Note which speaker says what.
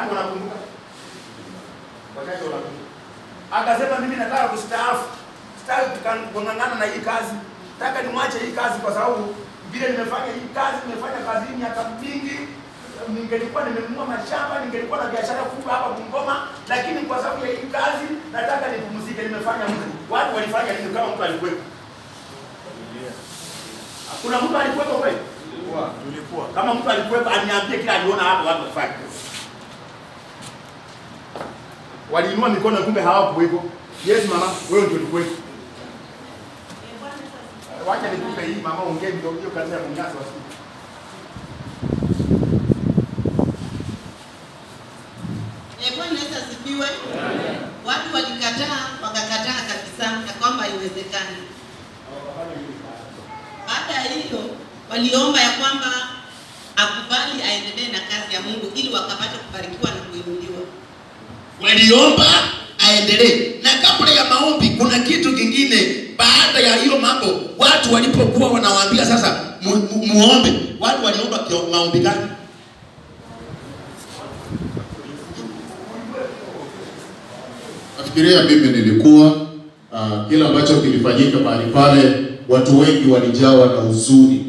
Speaker 1: Wangapi wanakumbuka? Wachache wanakumbuka. Akasema mimi nataka kustaafu. Sitaki tuka- kung'ang'ana na hii kazi. Nataka nimwache hii kazi kwa sababu vile nimefanya hii kazi, nimefanya kazi hii miaka mingi. Ningelikuwa nimenunua mashamba, ningelikuwa na biashara kubwa hapa Bungoma, lakini kwa sababu ya hii kazi nataka nipumzike. Nimefanya mtu. Watu walifanya nini kama mtu alikuwepo? Kuna mtu alikuwepo kweli?
Speaker 2: Tulikuwa.
Speaker 1: Kama mtu alikuwepo aniambie kila aliona hapa watu wafanye. Waliinua mikono kumbe hawakuwepo. Yes mama, wewe ndio ulikuwepo. Wacha nikupe hii mama, ongea ndio hiyo kazi ya kunyasa wasikie.
Speaker 3: Eh, Bwana Yesu asifiwe. Watu walikataa, wakakataa kabisa ya kwamba haiwezekani. Baada ya hiyo waliomba ya kwamba akubali aendelee na kazi ya Mungu ili wakapate kubarikiwa na kuinuliwa.
Speaker 4: waliomba aendelee. Na kabla ya maombi, kuna kitu kingine. Baada ya hiyo mambo, watu walipokuwa wanawaambia sasa mu, mu, muombe, watu waliomba kio- maombi gani?
Speaker 5: Nafikiria mimi nilikuwa uh, kile ambacho kilifanyika mahali pale, watu wengi walijawa na huzuni